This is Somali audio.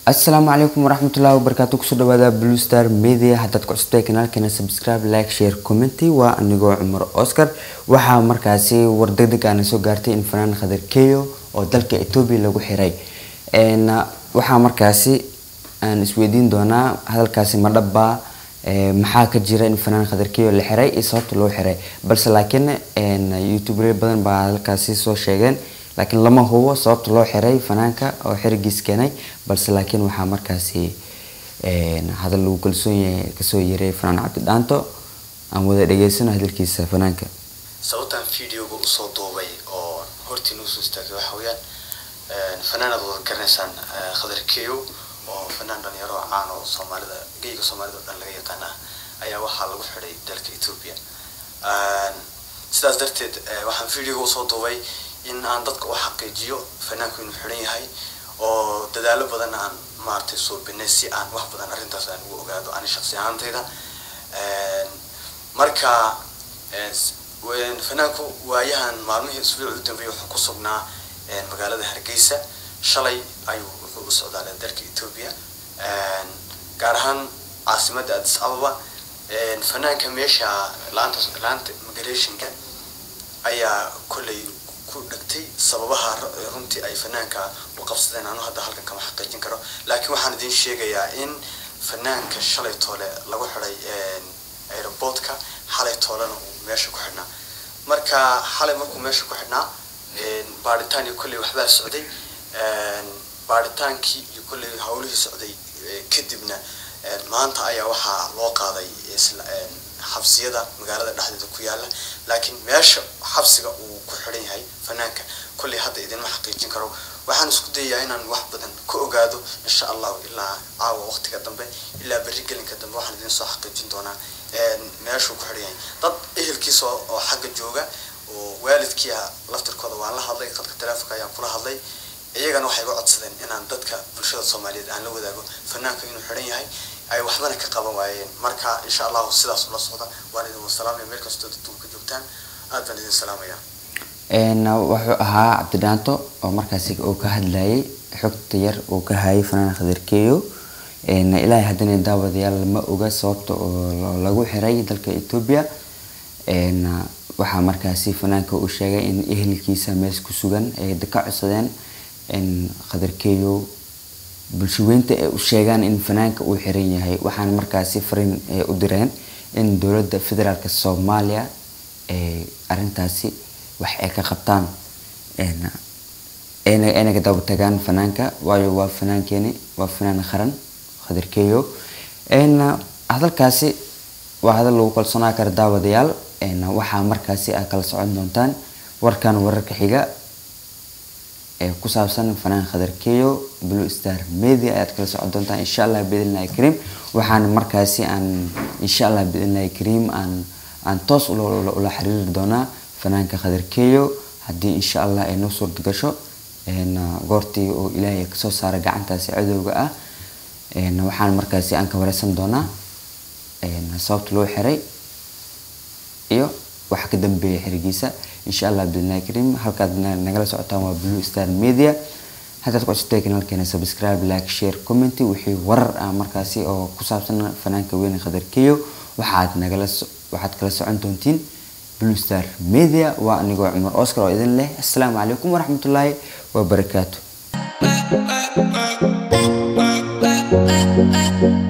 asalaamu calaykum waraxmatullahi wabarakaatu kusoo dhawaada blue star media haddaad ku cusubtahay kanaalkeena subscribe like share commenty waa anigoo cumar oscar waxaa markaasi war degdeg aana soo gaartay in fanaan khadar keyo oo dalka etoobiya lagu xiray waxaa markaasi aan isweydiin doonaa hadalkaasi ma dhabbaa maxaa ka jira in fanaan khadar keyo la xiray iyo sababta loo xiray balse laakiin youtuber badan baa hadalkaasi soo sheegeen laakiin lama hubo sababta loo xiray fanaanka oo xirigiis keenay balse laakiin waxaa markaasi hadal lagu kalsoon yahay kasoo yeeray fanaan cabdi dhaanto aan wada dhageysano hadalkiisa fanaanka sababtaan videoga usoo duubay oo hortiin usoo istaagay waxa weeyaan fanaanaad wada garanaysaan khadar keyo oo fanaan dhalinyaro oo caan oo soomaalida geyga soomaalida oo dhan laga yaqaan ah ayaa waxaa lagu xidhay dalka ethiopia sidaas darteed waxaan videoga usoo duubay in aan dadka u xaqiijiyo fanaanku inuu xidhan yahay oo dadaalo badan aan maaragtay suubinay si aan wax badan arrintaas aan ugu ogaado ani shaqsi ahaantayda marka fanaanku waayahan maalmihii isbuuc u dambeeyay wuxuu ku sugnaa magaalada hargeysa shalay ayuu wuxuu u socdaalay dalka ethiopia gaar ahaan caasimadda addis ababa fanaanka meesha laanta laanta migrationka ayaa kolley ku dhagtay sababaha runtii ay fanaanka u qabsadeen anu hadda halkan kama xaqiijin karo laakiin waxaan idin sheegayaa in fanaanka shalay toole lagu xiday aeroportka xalay toolena uu meesha ku xidhnaa marka xalay markuu meesha ku xidhnaa baaritaan iyo kolley waxbaa socday baaritaankii iyo kolley hawlihii socday kadibna maanta ayaa waxaa loo qaaday xabsiyada magaalada dhexdeeda ku yaala laakiin meesha xabsiga uu ku xidhan yahay fanaanka kolley hadda idinma xaqiijin karo waxaan isku dayayaa inaan wax badan ka ogaado insha allahu ilaa caawa waqtiga dambe ilaa berri gelinka dambe waxaan idin soo xaqiijin doonaa meeshuu ku xidhan yahay dad ehelkiisa oo xagga jooga oo waalidkii ah laftirkooda waan la hadlay qadka taleefonka ayaan kula hadlay iyagana waxay iga codsadeen inaan dadka bulshada soomaaliyeed aan la wadaago fanaanka inuu xidhan yahay ay waxbana ka qaban waayeen marka insha allahu sidaas ula socda waan idin wasalaamaya meel kastoo dadku ka joogtaan aad baan idin salaamaya wuxuu ahaa cabdidhaanto oo markaasi uu ka hadlayay xogta yar uu ka hayay fanaan khadarkeeyo ilaahay haddana daawadayaal ma oga sababta oo lagu xiray dalka etoobiya waxaa markaasi fanaanka uu sheegay in ehelkiisa mees ku sugan ay ka codsadeen in khadarkeeyo bulshaweynta ay u sheegaan in fanaanka uu xiran yahay waxaana markaasi fariin u direen in dowladda federaalk soomaaliya arintaasi wax ay ka qabtaan ayna ka daba tagaan fanaanka waayo waa fanaankeeni waa fanaan qaran khadarkeeyo hadalkaasi waa hadal lagu kalsoonaa kara daawadayaal waxaa markaasi aad kala socon doontaan warkan wararka xiga ee ku saabsan fanaan khadarkeeyo blue star media ayaad kala socon doontaan insha allah biidnillahi kariim waxaan markaasi aan insha allah biidnillahi kariim aan aan toos ula xiriiri doonaa fanaanka khadarkeeyo haddii insha allah ay noo suurta gasho goortii oo ilaahay kasoo saara gacantaasi cadowga ah waxaan markaasi aan ka wareysan doonaa sababta loo xiray iyo waxa ka dambeeya xirigiisa insha allah biidnillahi kariim halkaad nagala socotaan waa blue star media haddaad ku cusubtay kanaalkeena subscribe like share commenty wixii warar ah markaasi oo ku saabsan fanaanka weyne khadarkeeyo waxaad nagala waxaad kala socon doontiin blue star media waa anigoo cumar oscar oo idin leh assalaamu calaykum waraxmatullaahi wabarakaatu